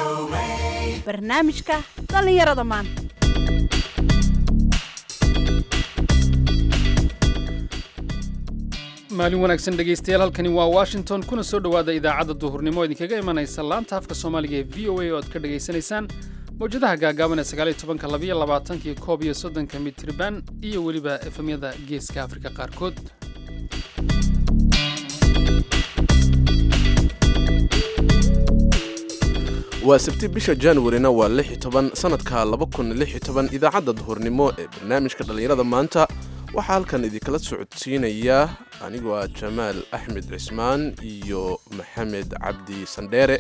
barnaamijka dhallinyarada maanta maalin wanaagsan dhegaystayaal halkani waa washington kuna soo dhowaada idaacadda duhurnimo oo idinkaga imanaysa laanta afka soomaaliga ee v o a oo aad ka dhegaysanaysaan mawjadaha gaagaaban ee sagaaliyo tobanka labayo labaatanki koob iyo soddonka mitriban iyo weliba efemyada geeska afrika qaarkood waa sabti bisha januarina waa lix iyo toban sanadka laba kun lix iyo toban idaacadda duhurnimo ee barnaamijka dhallinyarada maanta waxaa halkan idinkala socodsiinaya anigoo ah jamaal axmed cismaan iyo maxamed cabdi sandheere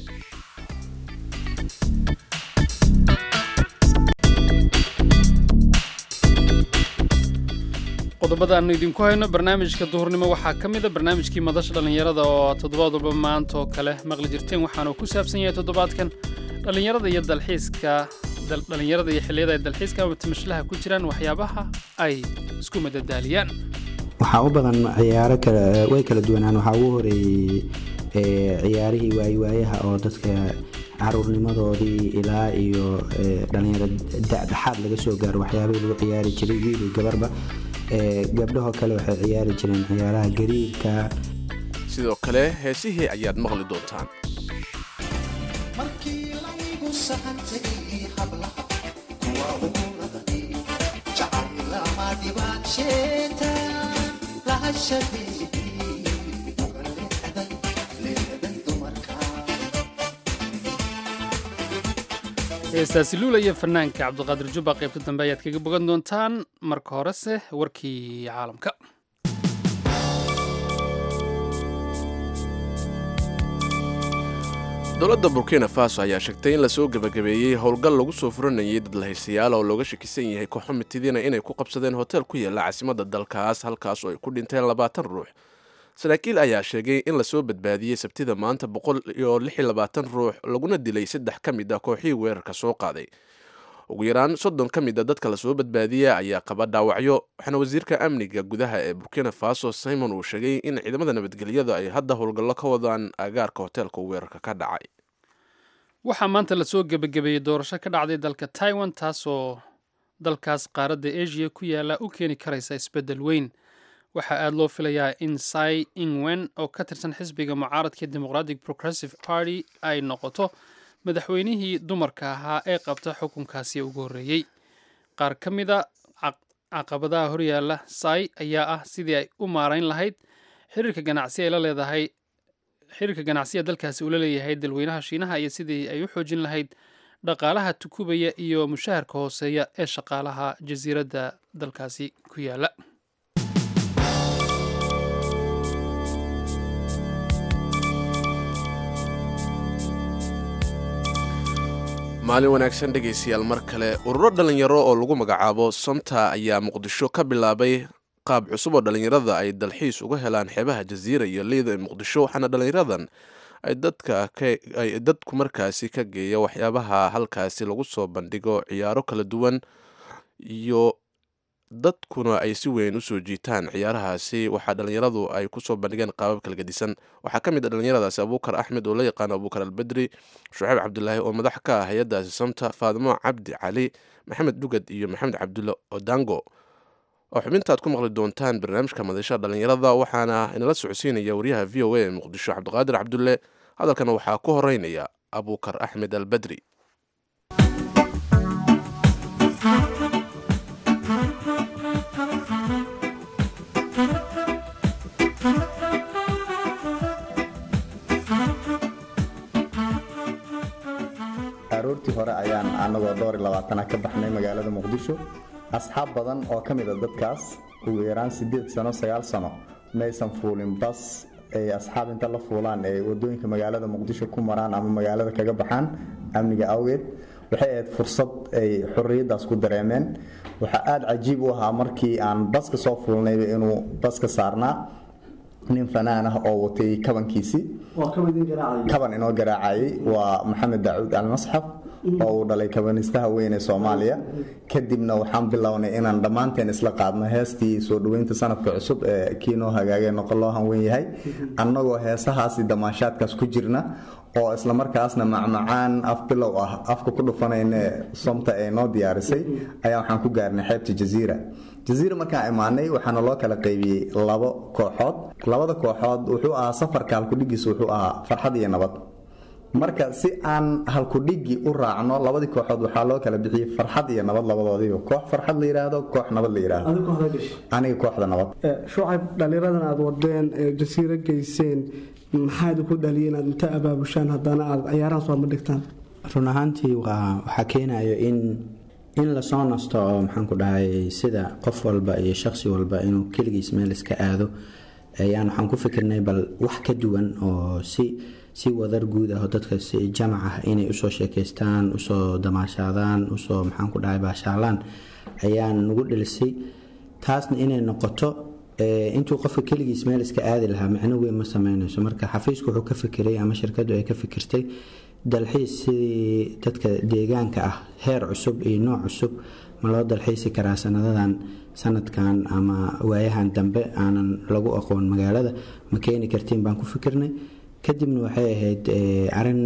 qodobada aanu idinku hayno barnaamijka duhurnimo waxaa ka mida barnaamijkii madasha dhallinyarada oo toddobaad walba maanta oo kale maqli jirteen waxaanu ku saabsan yahay toddobaadkan dhallinyarada iyo dalxiiska dhallinyarada iyo xilliyada ay dalxiiska ama timashlaha ku jiraan waxyaabaha ay isku madadaaliyaan waxaa u badan ciyaaro kale way kala duwanaan waxaa ugu horeeyey ciyaarihii waayawaayaha oo dadka caruurnimadoodii ilaa iyo dhalinyaro dadhexaad laga soo gaaro waxyaabihii lagu ciyaari jiray wiil iyo gabarba gabdhahoo kale waxay ciyaari jireen ciyaaraha gariirka sidoo kale heesihii ayaad maqli doontaan heestaasi luula iyo fanaanka cabdiqaadir jubba qaybta dambe ayaad kaga bogan doontaan marka horese warkii caalamka dowladda burkina faso ayaa sheegtay in lasoo gebagabeeyey howlgal lagu soo furanayay dad lahaystayaal oo looga shakisan yahay kooxo mitidina inay ku qabsadeen hotel ku yaalla caasimadda dalkaas halkaas oo ay ku dhinteen labaatan ruux saraakiil ayaa sheegay in lasoo badbaadiyey sabtida maanta boqol iyo lix iyo labaatan ruux laguna dilay saddex ka mid a kooxihii weerarka soo qaaday ugu yaraan soddon ka mid a dadka lasoo badbaadiya ayaa qaba dhaawacyo waxaana wasiirka amniga gudaha ee burkina faso simon uu sheegay in ciidamada nabadgelyada ay hadda howlgallo ka wadaan agaarka hoteelka weerarka ka dhacay waxaa maanta lasoo gebagabeeyey doorasho ka dhacday dalka taiwan taasoo dalkaas qaaradda asia ku yaala u keeni karaysa isbeddel weyn waxaa aada loo filayaa in sai ingwen oo ka tirsan xisbiga mucaaradka democratic progressive party ay noqoto madaxweynihii dumarka ahaa ee qabta xukunkaasi ugu horreeyey qaar ka mida caqabadaha horyaalla sai ayaa ah sidii ay u maarayn lahayd xiriirka ganacsi ay la leedahay xiriirka ganacsiga dalkaasi uu la leeyahay dalweynaha shiinaha iyo sidii ay u xoojin lahayd dhaqaalaha tukubaya iyo mushaharka hooseeya ee shaqaalaha jasiiradda dalkaasi ku yaala maalin wanaagsan dhegaystayaal mar kale ururo dhallinyaro oo lagu magacaabo somta ayaa muqdisho ka bilaabay qaab cusub oo dhallinyarada ay dalxiis uga helaan xeebaha jasiira iyo liida ee muqdisho waxaana dhallinyaradan ay dadkaay dadku markaasi ka geeya waxyaabaha halkaasi lagu soo bandhigo ciyaaro kala duwan iyo dadkuna ay si weyn usoo jiitaan ciyaarahaasi waxaa dhallinyaradu ay kusoo bandhigeen qaabab kala gedisan waxaa ka mid a dhallinyaradaasi abuukar axmed oo la yaqaano abuukar albedri shuceyb cabdulaahi oo madax ka ah hay-adaasi samta faadimo cabdi cali maxamed dhugad iyo maxamed cabdulle odango oo xubintaad ku maqli doontaan barnaamijka madasha dhallinyarada waxaana inala socodsiinaya wariyaha v o a ee muqdisho cabdiqaadir cabdulle hadalkana waxaa ku horeynaya abuukar axmed albedri aroortii hore ayaan anagoo dhowr iyo labaatana ka baxnay magaalada muqdisho asxaab badan oo ka mid a dadkaas ugu yaraan siddeed sano sagaal sano maysan fuulin bas ay asxaab inta la fuulaan ee wadooyinka magaalada muqdisho ku maraan ama magaalada kaga baxaan amniga awgeed waxay ahayd fursad ay xorriyaddaas ku dareemeen waxaa aada cajiib u ahaa markii aan baska soo fuulnayba inuu baska saarnaa nin fanaan ah oo watay kabankiisii kaban inoo garaacayay waa maxamed dacuud almasxaf oo uu dhalay kabanistaha weyn ee soomaaliya kadibna waxaan bilownay inaan dhammaanteen isla qaadno heestii soo dhoweynta sanadka cusub ee kii noo hagaagee noqon loo hanwen yahay annagoo heesahaasi damaashaadkaas ku jirna oo islamarkaasna macmacaan af bilow ah afka ku dhufanayne somta ay noo diyaarisay ayaa waxaan ku gaarnay xeebta jaziira jaziira markaan imaanay waxaana loo kala qaybiyey labo kooxood labada kooxood wuxuu ahaa safarka halkudhigiisa wuxuu ahaa farxad iyo nabad marka si aan halkudhigi u raacno labadii kooxood waxaa loo kala bixiyey farxad iyo nabad labadoodiiba koox farxad la yidhaahdo koox nabad la yidhaahdo adiga kooxda gashay aniga kooxda nabad shucayb dhallinyaradan aad wadeen ee jasiiro geyseen maxaa idinku dhaliyay inaad inta abaabushaan haddana aad ciyaarahan soo bandhigtaan run ahaantii waa waxaa keenayo in in lasoo nasto oo maxaan ku dhahay sida qof walba iyo shaqsi walba inuu keligiis meel iska aado ayaan waxaan ku fikirnay bal wax ka duwan oo si si wadar guud ah oo dadka si jamac ah inay usoo sheekaystaan usoo damaashaadaan usoo maxaan ku dhahay baashaalaan ayaan nagu dhilisay taasna inay noqoto intuu qofka keligiis meel iska aadi lahaa micno weyn ma sameynayso marka xafiisku wuxuu ka fikiray ama shirkadu ay ka fikirtay dalxiis sidii dadka deegaanka ah heer cusub iyo nooc cusub ma loo dalxiisi karaa sanadadan sanadkan ama waayahan dambe aanan lagu aqoon magaalada ma keeni kartiin baan ku fikirnay kadibna waxay ahayd arin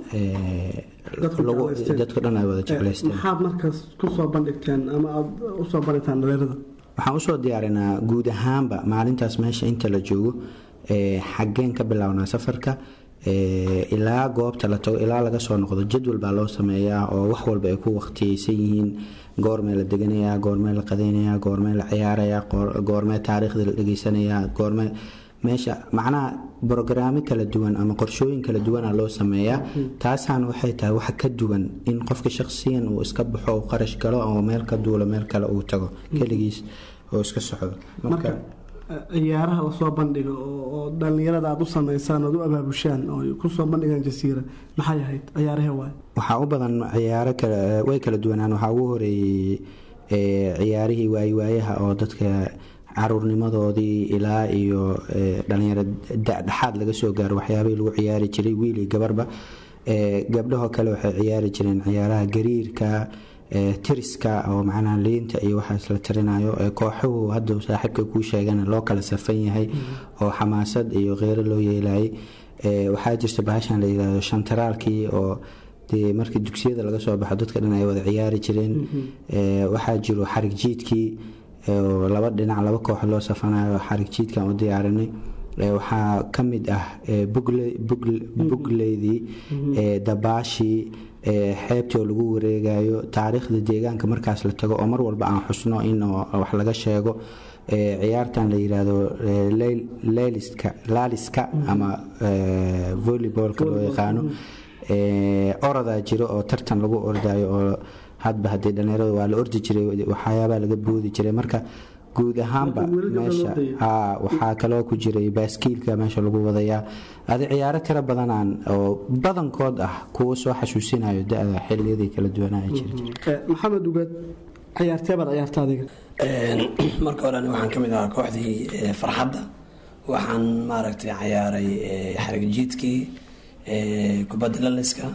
dadka dhan ay wada jeclaysteen maxaad markaas kusoo bandhigteen ama aad usoo bandhigtaan dhalinyarada waxaan usoo diyaarinaa guud ahaanba maalintaas meesha inta la joogo xaggeen ka bilownaa safarka ilaa goobta la tago ilaa laga soo noqdo jadwal baa loo sameeyaa oo wax walba ay ku waqtiyeysan yihiin goormee la deganayaa goormee la qadaynayaa goormee la ciyaarayaa goormee taariikhda la dhegeysanayaa goormee meesha macnaha brogaraamo kala duwan ama qorshooyin kala duwana loo sameeyaa taasaana waxay tahay waxa ka duwan in qofka shaqsiyan uu iska baxo uu qarash galo oo meel ka duulo meel kale uu tago keligiis oo iska socdo marka ciyaaraha lasoo bandhigo oo dhallinyarada aad u sameysaan oad u abaabushaan oo kusoo bandhigaan jasiira maxay ahayd ciyaarahee waay waxaa u badan ciyaaro way kala duwanaan waxaa ugu horeeyey ciyaarihii waayewaayaha oo dadka caruurnimadoodii ilaa iyo dhalinyaro dhexaad laga soo gaaro waxyaabihii lagu ciyaari jiray wiil iyo gabarba gabdhahoo kale waxay ciyaari jireen ciyaaraha gariirka tiriska oo macnaha liinta iyo waxaas la tirinayo kooxuhu hadda saaxiibka kuu sheegana loo kala safan yahay oo xamaasad iyo kheyro loo yeelayay waxaa jirta bahashan la yirahdo shantaraalkii oo dee markii dugsiyada laga soo baxo dadka dhan ay wada ciyaari jireen waxaa jiro xarig jiidkii oo laba dhinac laba koox loo safanayo xarig jiidkan u diyaarinay waxaa ka mid ah bugleydii dabaashii xeebtii oo lagu wareegayo taariikhda deegaanka markaas la tago oo mar walba aan xusno in wax laga sheego ciyaartan la yiraahdo laaliska ama volleybolka loo yaqaano orodaa jiro oo tartan lagu ordayo oo hadba haddii dhallinyarada waa la ordi jiray waxyaabaa laga boodi jiray marka guud ahaanba meesha waxaa kaloo ku jiray baaskiilka meesha lagu wadayaa adi ciyaaro tiro badanaan oo badankood ah kuwo soo xasuusinayo da-da xiliyadii kala duwanaa jiri maxamed ugeed ciyaartee baad ciyaarta adiga marka hore ani waxaan ka mid ahaa kooxdii farxadda waxaan maaragtay ciyaaray xarigjiidkii kubadda laliska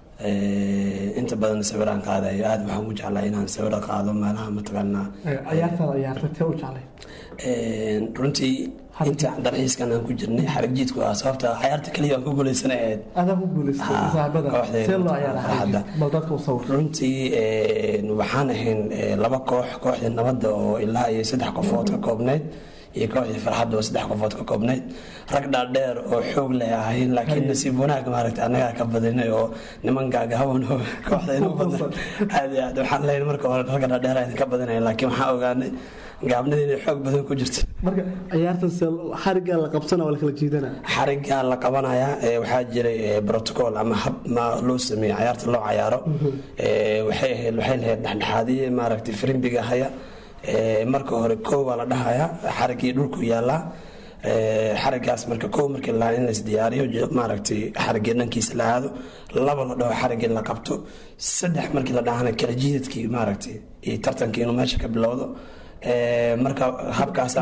inta badan sawiraan qaadayo aada waxaan u jeclaa inaan sawiro qaado meelaha mataqaanaa ciyaartaada ciyaarta tee u jeclay runtii inta dalxiiskan aan ku jirnay xarigjiidku ah sababta ciyaarta kaliya aan ku guuleysana ahayd adaa ku guuleystay saaxibada see loo ciyaara bal dadka u sawir runtii waxaan ahayn laba koox kooxdii nabadda oo ilaa iyo saddex qofood ka koobneyd iyo kooxdii farxadda oo saddex qofood ka koobneyd rag dhaadheer oo xoog leh ahayn laakiin nasiib wanaag maaragta annagaa ka badinay oo niman gaagahaban oo kooxdayna u badnay aad iyo aad waxaan leeyahay marka hore ragga dhaadheer aydan ka badinaya laakiin waxaan ogaanay gaabnida inay xoog badan ku jirto marka ciyaartan xariggaa la qabsana waa la kala jiidana xariggaa la qabanayaa waxaa jiray protocol ama hab ma loo sameeyey ciyaarta loo cayaaro waxay ahayd waxay lahayd dhexdhexaadiye maaragtay firimbiga haya marka hore koo waa la dhahayaa xarigii dhulku yaalaa xarigaas marka koo markii la in lais diyaariyo maaragtay xarigii dhankiisa la aado laba la dhaho xarigii la qabto saddex markii la dhahana kala jiidadkii maaragtay iyo tartankii inuu meesha ka bilowdo marka habkaas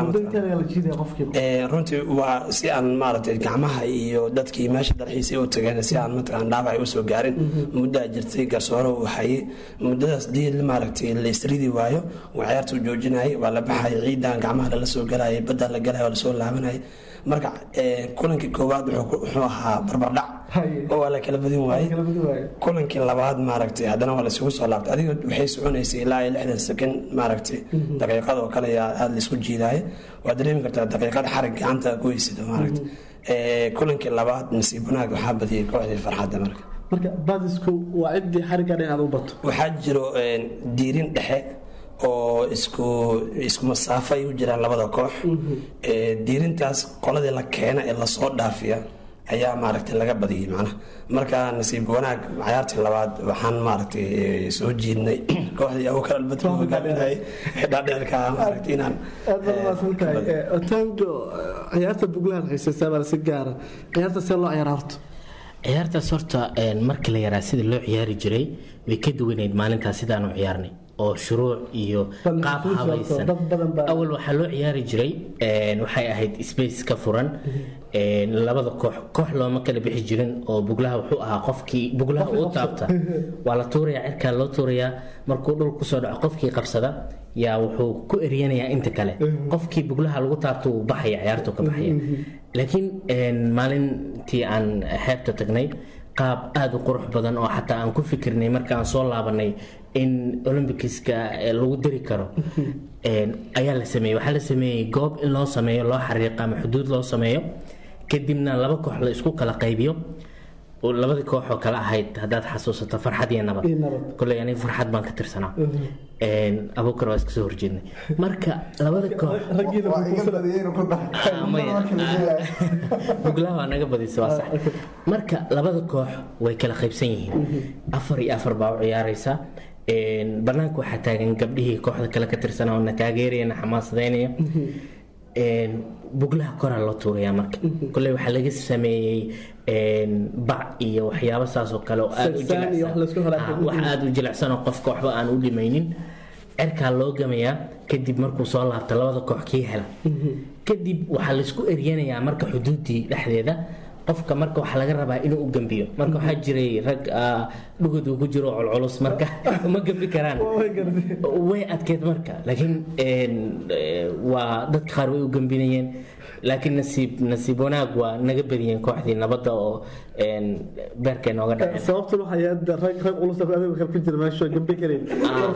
runtii waa si aan maaragtay gacmaha iyo dadkii meesha dalxiisay u tageen si aan mataqaan dhaawac usoo gaarin muddaa jirtay garsooro uu hayay muddadaas dii maaragtay la isridi waayo waa ciyaarta u joojinayay waa la baxayay ciidan gacmaha lala soo galayay badda la galaya waa lasoo laabanayay marka kulankii koowaad wuxuu ahaa barbardhac Haye. oo waa la kala badin waaye kala badin waaye. kulankii labaad maaragtay haddana waa laisugu soo laabtay adiga waxay soconaysay ilaa iyo lixdan sekond maaragtay daqiiqad oo kale ayaa aada laisku jiidaaye waa dareemi kartaa daqiiqad xarig gacanta ku heysida maaragtay Eh, kulankii labaad nasiib wanaag waxaa badiyay kooxdii farxadda marka marka badisku waa ciddii xarigga dhan aad u bato waxaa jiro een, diirin dhexe oo isku isku masaafo ay u jiraan labada koox Eh, diirintaas qoladii la keena ee lasoo dhaafiya ayaa maaragtay laga badiyey macnaha marka nasiib wanaag cayaartii labaad waxaan maaragtay eh, soo jiidnay kooxdii abukar albadri hogaaminayay dhaadheerka maaragtay inaan aad baad umaasan tahay Eh, otaango eh, ciyaarta buglahan haysaysaa baa si gaara ciyaarta see loo ciyaara horta ciyaartaas horta een, markii la yaraa sida loo ciyaari jiray way ka duwaneyd maalintaas sidaanu ciyaarnay oo shuruuc iyo Bal qaab xusuus habaysan dad badan baa- awal waxaa loo ciyaari jiray een, waxay ahayd space ka furan een, labada koox koox looma kala bixi jirin oo buglaha wuxuu ahaa qofkii buglaha uu taabta waa la tuurayaa cirkaa loo tuurayaa markuu dhul kusoo dhaco qofkii qabsada yaa wuxuu ku eryanayaa inta kale qofkii buglaha lagu taabto wuu baxaya ciyaartu ka baxaya laakiin een, maalintii aan xeebta tagnay qaab aada u qurux badan oo xataa aan ku fikirnay markaan soo laabanay in olymbikiska eh, lagu dari karo een, ayaa la sameeyey waxaa la sameeyey goob in loo sameeyo loo xariiqo ama xuduud loo sameeyo kadibna laba koox la isku kala qaybiyo oo labadii koox oo kale ahayd haddaad xasuusato farxad iyo nabad Iyo nabad. koley aniga farxad baan ka tirsanaa Een, abuukar waa iska soo horjeednay marka labada koox raggiina Ah, maya. buglaha waa naga badisa waa sax marka labada koox way kala qaybsan yihiin afar iyo afar baa u ciyaaraysa Een, banaanka waxaa taagan gabdhihii kooxda kale ka tirsanaa oo na taageeraya na xamaasadeynaya Een, buglaha koraa loo tuurayaa marka koley waxaa laga sameeyey een, bac iyo waxyaabo saas oo kale oo aad u Sigsaan iyo wax laysku jilicsan halaagsan. Ah, wax aada u jilicsan oo qofka waxba aan u dhimaynin cerkaa loo gamayaa kadib markuu soo laabta labada koox kii hela kadib waxaa laysku eryanayaa marka xuduudii dhexdeeda qofka marka waxaa laga rabaa inuu u gambiyo marka waxaa jiray rag ah, dhugod uu ku jiro oo culculus marka ma gambi karaan way adkeed marka laakiin een, eh, waa dadka qaar way u gambinayeen laakiin nasiib nasiib wanaag waa naga badiyeen kooxdii nabadda oo een, beerkay nooga dhaceen sababtan waxay ahayd rag rag culus oo adiga kale ku jira meesha gambi karayn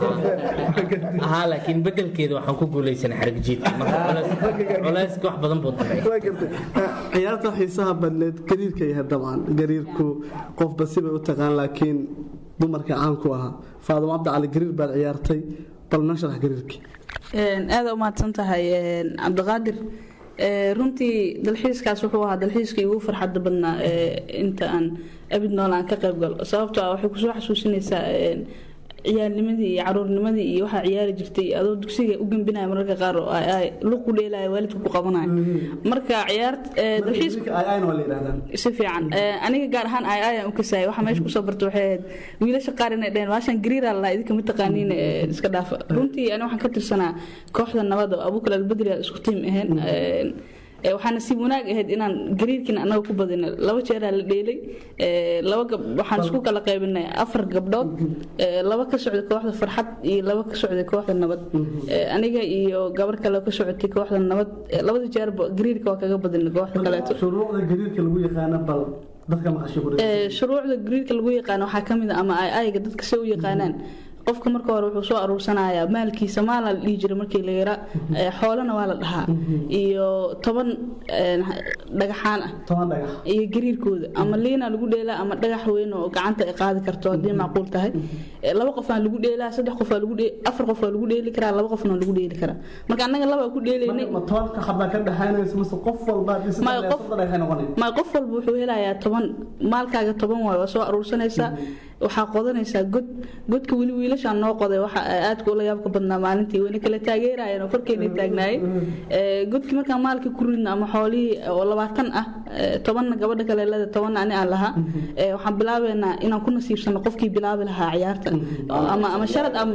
haa laakiin bedelkeeda waxaan ku guuleysanay xarig jiidka marka culays- culayska wax badan buu daray waa gartay Eh, ciyaarta xiisaha badneed gariirka yahay dabcan gariirku qofba sibay u taqaan laakiin dumarka caanku ahaa faadimo cabdi cali gariir baad ciyaartay bal noo sharax gariirkii aada u mahadsan tahay een, cabdiqaadir Ee, runtii dalxiiskaas wuxuu ahaa dalxiiskii ugu farxadda badnaa ee, inta aan abid nool aan ka qayb galo sababtoo ah waxay kusoo xasuusinaysaa een, ciyaalnimadii iyo caruurnimadii iyo waxaa ciyaari jirtay adoo dugsiga u gembinaya mararka qaar oo ay ay luq ku dheelaya waalidka ku qabanayo marka ciyaar ee, dalxiisku ayna waa la yidhahdaan si fiican Ee, aniga gaar ahaan ay ayaan u kasayay waxa meesha kusoo barta waxay ahayd wiilasha qaar inay dhaheen waashan gariira la idinka ma taqaaniin ee, iska dhaafa runtii ani waxaan ka tirsanaa kooxda nabadda oo abukal albadri aan isku tiim ahayn Ee, ee, waxaa nasiib wanaag ahayd inaan gariirkiina anaga ku badinay laba jeeraa la dheelay Ee, laba gab waxaan isku kala qaybinay afar gabdhood Ee, laba ka socday kooxda farxad iyo laba ka socday kooxda nabad Ee, aniga iyo gabar kale oo ka socotay kooxda nabad Ee, labada jeerba gariirka waa kaga badinay kooxda kaleeto shuruucda gariirka lagu yaqaana bal dadka maqashay ku Ee, shuruucda gariirka lagu yaqaano waxaa ka mid a ama ay ayga dadka se u yaqaanaan qofka marka hore wuxuu soo aruursanayaa maalkiisa maala la dhihi jiray markii la yaraa Ee, xoolana waa la dhahaa iyo toban een, dhagaxaan ah toban dhagax iyo gariirkooda ama liina lagu dheelaa ama dhagax weyn oo gacanta ay qaadi karto haddii macquul tahay Ee, laba qof aan lagu dheelaa saddex qof aa lagu dhee afar qof waa lagu dheeli karaa laba qofna waa lagu dheeli karaa marka annaga laba ku dheelaynay ma tobanka xabaa ka dhaxaynaysa mase qof walba haddii saddex Maya, dhagax qof- saddex dhagax noqonay ma qof walba wuxuu helayaa toban maalkaaga toban waayo waa soo aruursanaysaa waxaa qodanaysaa god godka weli wiilashaan noo qoday waxa aadka ula yaabka badnaa maalintii wayna kala taageerayeen oo korkeena taagnaayeen Ee, godkii markaan maalkii ku ridna ama xoolihii oo labaatan ah ee, tobanna gabadha kale leeda tobanna ani aan lahaa Ee, waxaan bilaabeynaa inaan ku nasiibsano qofkii bilaabi lahaa ciyaarta ama ama sharad ama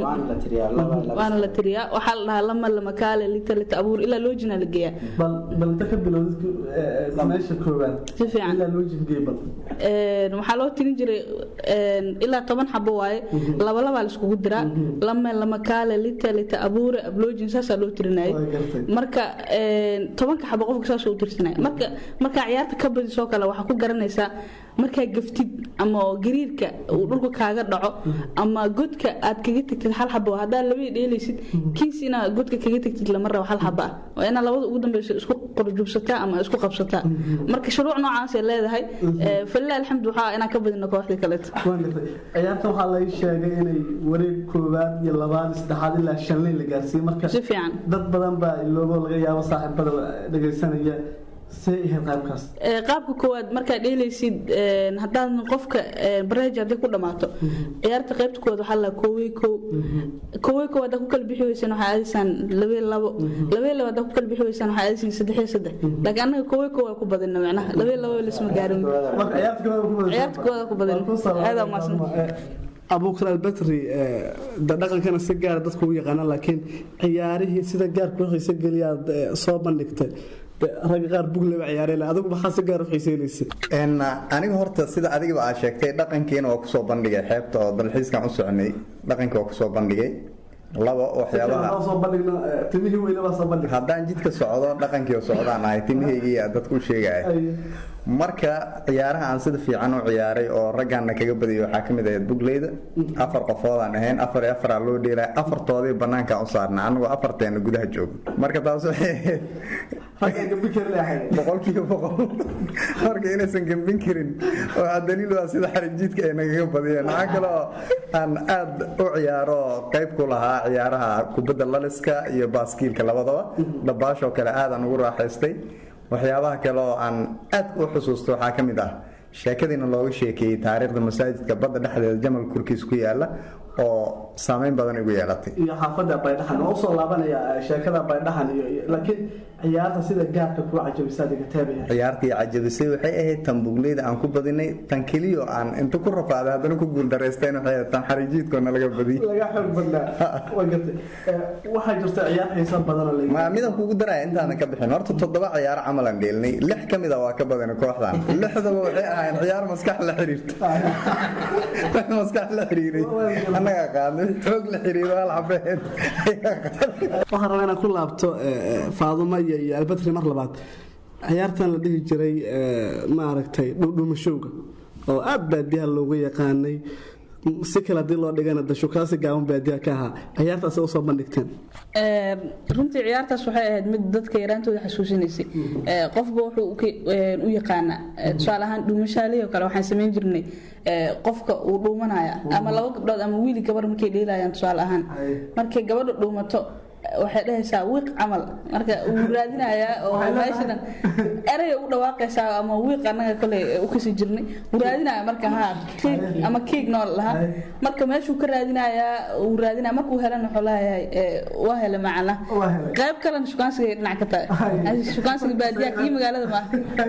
waana la tiriyaa waxaa la dhahaa lama lama kaale lita lita abuur ilaa loojina la geeyaa bal bal inta ka bilowdid meesha koowaad si fiican ilaa loo jibgey bal Een, waxaa loo tirin jiray een, ilaa toban xabo waaye laba labaa laiskugu diraa lame lama kaale lita lita abuure abloojin saasaa loo tirinayay Waa gartay. marka een, tobanka xabo qofka saasuu u tirsanaya marka markaa ciyaarta ciyaarta ka badisoo kale waxaa ku garanaysaa markaa gaftid ama gariirka uu dhulka kaaga dhaco ama godka aad kaga tagtid hal xabo haddaad labadii dheelaysid kiis inaa godka kaga tagtid lama rabo hal xaba ah waa inaa labada ugu dambeyso isku qorjubsataa ama isku qabsataa marka shuruuc noocaasay leedahay falilah alxamdu waxaa inaan ka badino kooxdii kaleeto ciyaarta waxaa laga sheegay inay wareeg koowaad iyo labaad iyo saddexaad ilaa shanley la gaarsiiyey marka si fiican dad badan baa iloobo laga yaabo saaxiibada dhegaysanaya see ahayd qaybkaas qaabka koowaad markaad dheelaysid haddaad qofka bareej hadday ku dhammaato ciyaarta qaybta koowaad waxaa la koowey kow koowey kow haddaa ku kala bixi weysaan waxaa aadaysaan labee labo labee labo haddaa ku kala bixi weysaan waxaa aadaysaan saddexiyo saddex laakiin annaga koowey kow waa ku badina macnaha labee labo laisma gaarin ciyaarta koowaad ku badina aadaa umaasan abuukar albetri dhaqankana si gaara dadku u yaqaana laakiin ciyaarihii sida gaarku xiise geliyaad soo bandhigtay ragga qaar bugleba ciyaareen adigu maxaa si gaar u xiiseynaysa aniga horta sida adigaba aad sheegtay dhaqankiina waa kusoo bandhigay xeebta oo dalxiiskan u soconay dhaqankii waa kusoo bandhigay laba waxyaabaha haddaan jidka socdo dhaqankii socdaan ahay timahaygiiya dadku u sheegaya marka ciyaaraha aan sida fiican u ciyaaray oo raggaana kaga badiyay waxaa kamid ahayd bugleyda afar qofoodaan ahayn afar iyo afaraa loo dheelay afartoodii banaankaan u saarna anagoo afarteena gudaha joogo marka taas waxay ahayd boqolkiiba boqol marka inaysan gambin karin waxaa daliil waa sida xarijiidka ay nagaga badiyeen waxaa kale oo aan aad u ciyaaro qayb ku lahaa ciyaaraha kubadda laliska iyo baaskiilka labadaba dhabaashoo kale aadaan ugu raaxaystay waxyaabaha kale oo aan aad u xusuusto waxaa ka mid ah sheekadiina looga sheekeeyey taariikhda masaajidka badda dhexdeeda jamal kurkiis ku yaala oo saameyn badan igu yeelatay iyo xaafada baydhaxan oo usoo laabanaya sheekada baydhaxan iyo laakiin ciyaarta sida gaarka kuwa cajabisa diga taabaya ciyaartii cajabisay waxay ahayd tan bugleyda aan ku badinay tan keliyo aan inta ku rafaaday haddana ku guuldaraysteyn waxay ahayd tan xarijiidkoona laga badiyey laga xoog badnaa waa gartay waxaa jirta ciyaar xiisa badan oo ma midaan kugu daraya intaadan ka bixin horta toddoba ciyaaro camal aan dheelnay lix ka mid a waa ka badanay kooxdan lixdaba waxay ahayn ciyaar maskax la xiriirta maskax la xiriiray annagaa qaadnay xoog la xiriiro hal xabeed waxaan rabaa inaan ku laabto faadumo iyo iyo albatri mar labaad ciyaartan la dhihi jiray maaragtay dhudhumashowga oo aad baadiyaha loogu yaqaanay si kale hadii loo dhigana dashukaasi gaaban baadiyaha ka ahaa ciyaartaas usoo bandhigteen runtii ciyaartaas waxay ahayd mid dadka yaraantooda xasuusinaysay qofba wuxuu u yaqaana tusaale ahaan dhuumashaalihi oo kale waxaan samayn jirnay qofka uu dhuumanaya ama laba gabdhood ama wiili gabar markay dheelayaan tusaale ahaan markay gabadha dhuumato waxay dhahaysaa wiiq camal marka wuu raadinayaa oo meeshadan eraya u dhawaaqaysaa ama wiiq annaga kale u kasi jirnay wuu raadinaya marka ha kiig ama kiig nool lahaa marka meeshuu ka raadinayaa wuu raadinaya markuu helan wuxuu leeyahay waa hele macana qayb kalena shukaansiga dhinac ka tahay shukaansiga baadiyaa kii magaalada maaha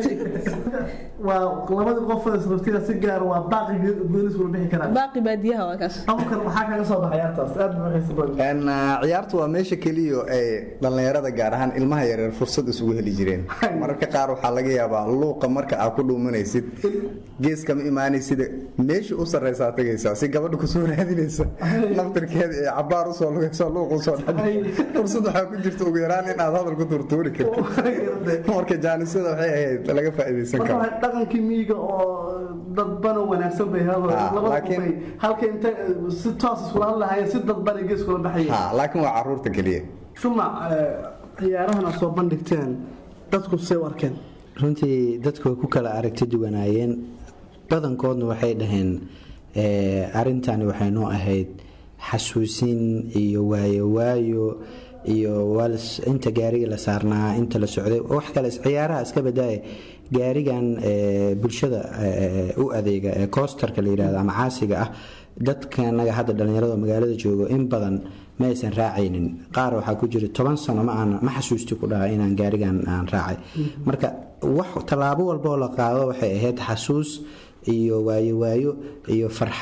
waa labadii qof israftiga si gaar waa baaqi goonis wala bixi karaa baaqi baadiyaha waa kaas abukan waxaa kaga soo baxay ciyaartaas aad buu xiisa badan ciyaartu waa meesha keliya ay dhallinyarada gaar ahaan ilmaha yaryar fursad isugu heli jireen mararka qaar waxaa laga yaabaa luuqa marka aad ku dhuumanaysid geeskama imaanaysid meesha u sarraysaa tagaysaa si gabadha kusoo raadinaysa naftirkeeda ee cabaar usoo lugayso luuq usoo dhacay fursad waxaa ku jirta ugu yaraan in aad hadal ku turtuuri karto marka jaanisada waxay ahayd laga faa'iidaysan karo dhaqankii miyiga oo dadbana wanaagsan bay laakiin halka inta si toos iskula hadlahayeen si dadbana geeskula baxayeen laakiin waa caruurta keliya shumac ciyaarahan aad soo bandhigteen dadku say u arkeen runtii dadku way ku kala aragti duwanaayeen badankoodna waxay dhaheen arintani waxay noo ahayd xasuusin iyo waayo waayo iyo inta gaariga la saarnaa inta la socday wax kale ciyaaraha iska badaaya gaarigan bulshada u adeega ee koostarka la yirahdo ama caasiga ah dadkanaga hadda dhallinyarada magaalada joogo in badan ma aysan raacaynin qaar waxaa ku jira toban sano ma xasuusti ku dhaha inaan gaarigan aan raacay marka wax tallaabo walbaoo la qaado waxay ahayd xasuus iyo waayo waayo iyo farxad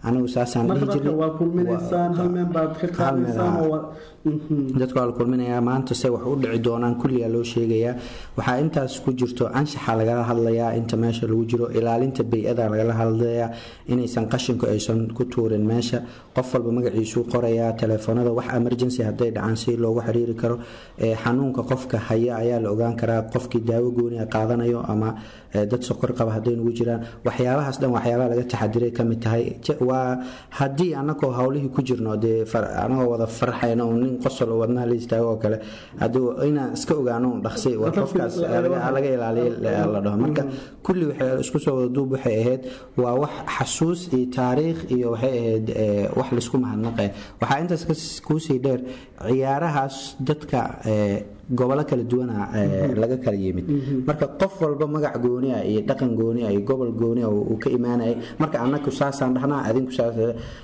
anigu saasaan marka dhihi dadka jirnay waa kulminaysaan hal meel baad ka hal meel, qaadaysaan haa. oo waa- Mhm. dadka waa la kulminayaa maanta se wax u dhici doonaan kulligaa loo sheegayaa waxaa intaas ku jirto anshaxa lagala hadlayaa inta meesha lagu jiro ilaalinta bay-ada lagala hadlayaa inaysan qashinku aysan ku tuurin meesha qof walba magaciisuu qorayaa telefoonada wax emergency hadday dhacaan si loogu xiriiri karo ee xanuunka qofka haya ayaa la ogaan karaa qofkii daawo gooniya qaadanayo ama ee, dad sokor qaba hadday nugu jiraan waxyaabahaas dhan waxyaabaha laga taxadiray ka mid tahay Je- waa haddii anagoo hawlihii ku jirno dee far- anagoo wada farxayno un nin qosol oo wadnaha la istaago oo kale hadduu inaan iska ogaano un dhaqsi war qofkaas laga laga ilaaliyo la dhaho marka kulli waxay isku soo wada duub waxay ahayd waa wax xasuus iyo taariikh iyo waxay ahayd ee, wax laisku mahadnaqe waxaa intaas kas- kuusii dheer ciyaarahaas dadka ee, gobolo kala duwana ee, laga kala yimid marka qof walba magac gooni ah iyo dhaqan gooni ah iyo gobol gooni ah uu ka imaanayay marka annaku saasaan dhahnaa adinku saas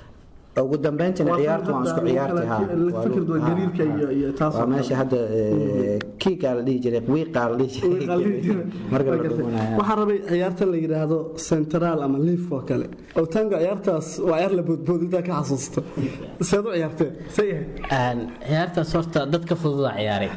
ugu dambeyntina Waa ciyaartu waan isku lagu ciyaartay kala- ha la fikirdu waa gariirka iyo- iyo taas oo waa meesha kale. hadda ee, kiikaa la dhihi jiray wiiqaa la dhihi Way qalbi jiray jireen. marka la Waa gartay. dhumanaya waxaa rabay ciyaarta la yidhaahdo central ama liif oo kale owtaanka ciyaartaas waa ciyaar la boodboodintaa ka xasuusta seed u ciyaarteen say ahayd Een, ciyaartaas horta dadka fududa ciyaaray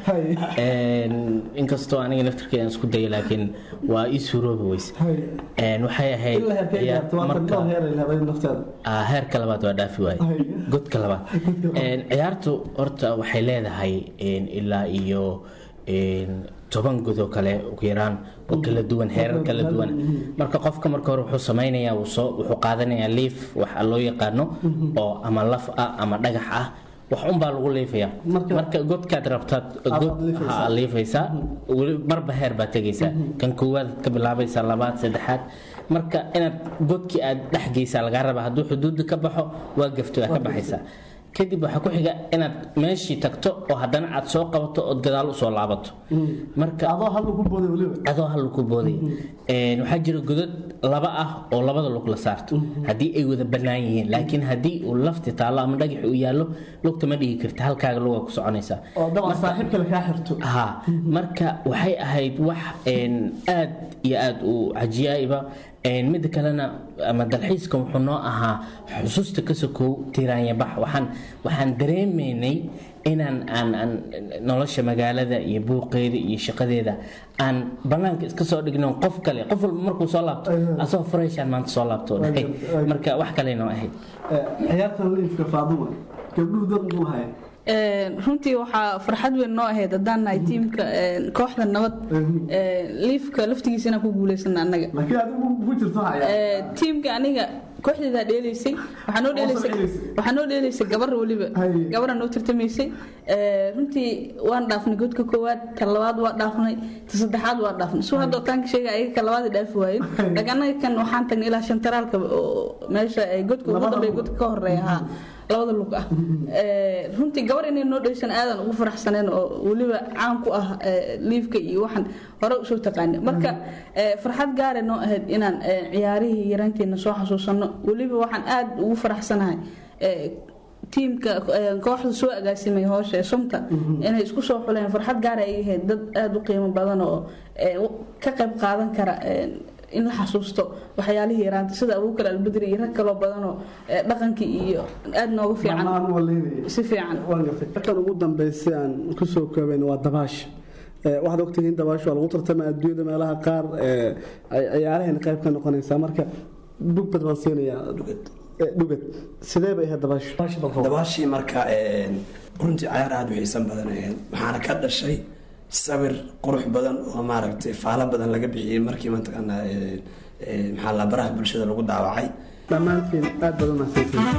Een, inkastoo aniga naftirkeeda isku dayay laakiin waa ii suuroobi weyse Een, waxay ahayd ilaa heerkee ciyaar- ciyaarta waa marka- tagdoo heer ay leedahay nafteeda Ah, heerka labaad waa dhaafi waaye Hay. godka labaad Een, ciyaartu horta waxay leedahay een, ilaa iyo een, toban god oo kale ugu yaraan oo kala duwan heerar kala duwan marka qofka marka hore wuxuu samaynayaa wuu soo- wuxuu qaadanayaa liif waxa loo yaqaano oo ama laf ah ama dhagax ah wax unbaa lagu liifayaa Marka- marka godkaad rabtaad Aad god liifaysaa. ha liifaysaa weli marba heer baad tegaysaa kan koowaad ka bilaabaysaa labaad saddexaad marka inaad godkii aad dhex geysaa lagaa rabaa hadduu xuduudda ka baxo waa gafto waa ka baxaysaa kadib waxaa ku xiga inaad meeshii tagto oo haddana aad soo qabato ood gadaal usoo laabato marka adoo hal lagu booday weliba adoo hal ku booday Een, waxaa jira godad laba ah oo labada lug la saarto haddii ay wada bannaan yihiin laakiin haddii uu lafti taallo ama dhagax uu yaallo lugta ma dhigi karta halkaaga lugaa ku soconaysaa oo dabcan Marka- saaxiibka la kaa xirto ha marka waxay ahayd wax een, aad iyo aad u cajiyaiba Een, midda kalena ama dalxiiska wuxuu noo ahaa xusuusta ka sokow tiraanyabax waxaan waxaan dareemaynay inaan aan aan nolosha magaalada iyo buuqeeda iyo shaqadeeda aan banaanka iska soo dhigno qof kale qof walba markuu soo laabto asagoo furayshaan maanta soo laabto dhahay marka wax kale noo ahayd Ee, ciyaartan liifka faaduma gabdhuhu dad muxuu lahayn Een, runtii waxaa farxad weyn noo ahayd haddaan nahay tiimka een, kooxda nabad een, liifka laftigiisa inaan ku guuleysana annaga laakiin adigu ku jirto waxaa ciyaar Ee, tiimka aniga kooxdeedaa dheelaysay waxaa noo dheelaysay dheelaysay. waxaa noo dheelaysay gabar weliba Haye. gabara noo tartamaysay Ee, runtii waan dhaafnay godka koowaad ta labaad waa dhaafnay ta saddexaad waa dhaafnay suu hadda otaanka sheega ayaga ka labaad ay dhaafi waayeen laakiin annaga kan waxaan tagnay ilaa shantaraalka oo meesha ay godka ugu Labada dambeeya lug. godka ka horeeya haa labada lug ah Ee, runtii gabar inay noo dhaysan aadan ugu faraxsaneen oo weliba caan ku ah ee, liifka iyo waxaan hore usoo taqaanay marka ee, farxad gaare noo ahayd inaan ee, ciyaarihii yaraanteena soo xasuusano weliba waxaan aad ugu faraxsanahay ee, tiimka ee, kooxda soo agaasimay hoosha ee sumta inay isku soo xuleen farxad gaara ay ahayd dad aad u qiimo badan oo ee, u- ka qayb qaadan kara ee, in la xasuusto waxyaalihii yaraanta sida abuukar albedri iyo rag kaloo badanoo ee, dhaqankii iyo aad noogu fiican dhammaan waa leynaya si fiican waan gartay markan ugu dambeysay aan ku soo koobayna waa dabaasha Ee, waxaad ogtihiin dabaasha waa lagu tartama adduunyada meelaha qaar ee, ay ciyaarahayna qayb ka noqonaysaa marka dhugbad baan siinayaa Ee, dhugad sidee bay ahayd dabaashu Dabaasha bal qabo. dabaashii marka een, runtii cayaar aada u xiisan badan ahayd waxaana ka dhashay sawir qurux badan oo maaragtay faalo badan laga bixiyey markii mataqaanaa een, een, maxaa la baraha bulshada lagu daawacay dhammaantiin aad badan mahadsantihiin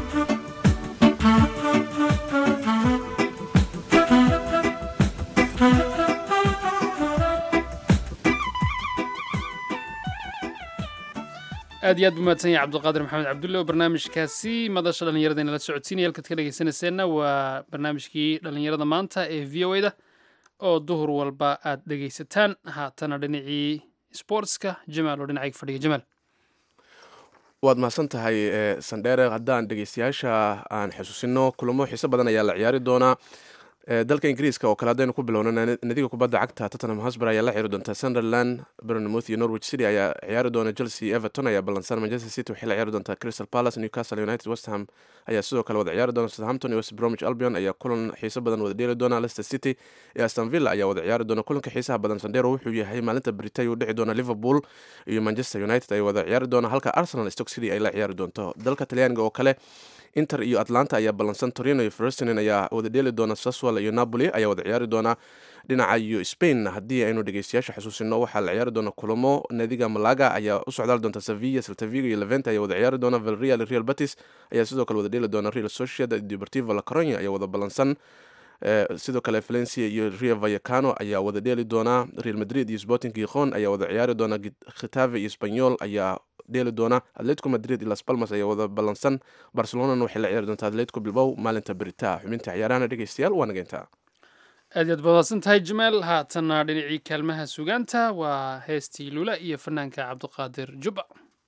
aad iyo aad buu mahadsan yahay cabdiqaadir maxamed cabdulle oo barnaamijkaasi madasha dhallinyarada inala socodsiinaya halkaad ka dhegeysanayseena waa barnaamijkii dhallinyarada maanta ee v o da oo duhur walba aad dhegeysataan haatana dhinacii sportska jamaal oo dhinacayga fadhiga jamaal waad mahadsan tahay ee, sandheere haddaan dhegeystayaasha aan xusuusino kulamo xiiso badan ayaa la ciyaari doonaa dalka ingiriiska oo kale haddaynu ku bilowno nadiga kubadda cagta tottenham hosber ayaa la ciyaari doonta sunderland bernmouth iyo norwich city ayaa ciyaari doona chelsea everton ayaa ballansan manchester city waxay la ciyaari doontaa crystal palace newcastle united westham ayaa sidoo kale wada ciyaari doona southampton iyo west bromwich albion ayaa kulan xiiso badan wada dheeli doona leicester city iyo aston villa ayaa wada ciyaari doona kulanka xiisaha badan sandero wuxuu yahay maalinta britay uu dhici doona liverpool iyo manchester united ay wada ciyaari doona halka arsenal stoke city ay la ciyaari doonto dalka talyaaniga oo kale inter iyo atlanta ayaa ballansan torino iyo frestinen ayaa wada dheeli doona saswal iyo napoli ayaa wada ciyaari doona dhinaca iyo spain haddii aynu dhegeystayaasha xusuusino waxaa la ciyaari doona kulamo nadiga malaga ayaa u socdaali doonta sevilla saltavigo iyo levente ayaa wada ciyaari doona valreal iyo real batis ayaa sidoo kale wada dheeli doona real sociedad deportivo la coronia ayaa wada ballansan sidoo kale valencia iyo rio vayacano ayaa wada dheeli doona real madrid iyo sporting gijon ayaa wada ciyaari doona khitave iyo spanyol ayaa dheeli doona atletico madrid iyo las palmas ayaa wada ballansan barcelonana waxay la ciyaari doonta atletico bilbow maalinta berita xubinta ciyaarahana dhegeystayaal waa nageyntaa aad yaad badadsan tahay jamaal haatanna dhinacii kaalmaha sugaanta waa heestii lula iyo fanaanka cabdiqaadir jubba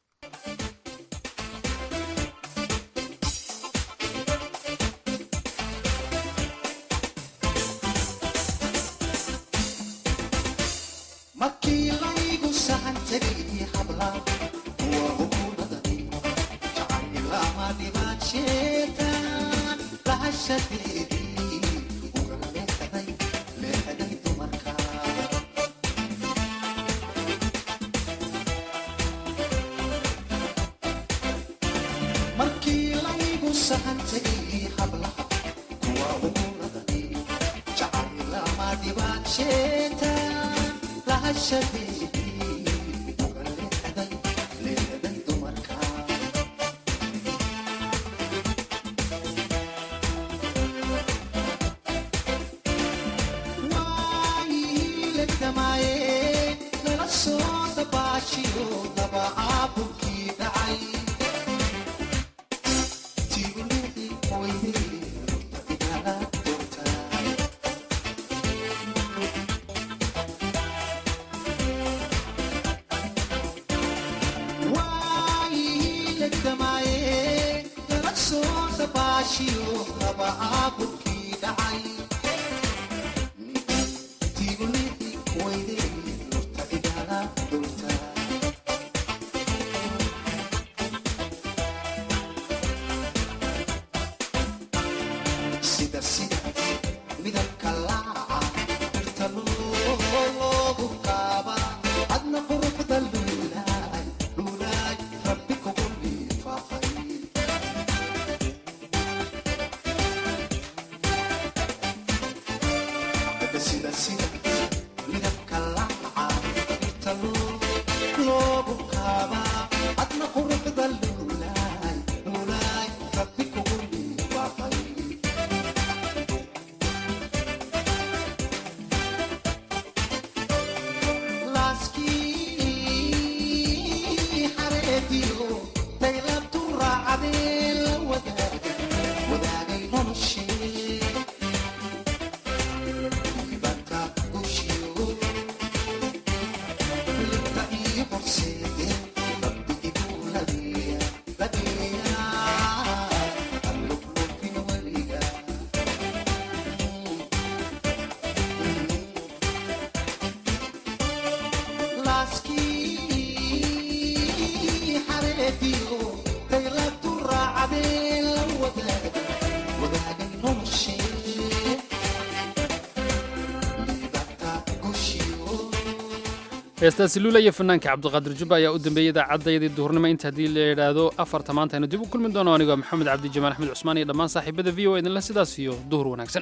heestaasi luula iyo fanaanka cabdiqaadir jubba ayaa u dambeeyey idaacaddaydii duhurnimo inta haddii la yidhaahdo afarta maanta aynu dib u kulmi doono anigoo maxamed cabdi jamaal axmed cusmaan iyo dhammaan saaxiibada v o idinle sidaas iyo duhur wanaagsan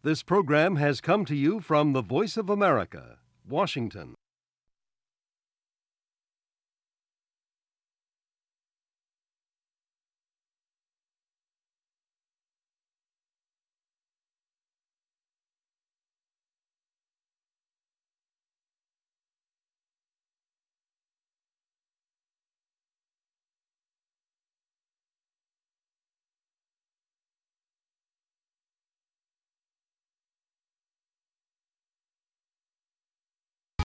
This program has come to you from the Voice of America, Washington.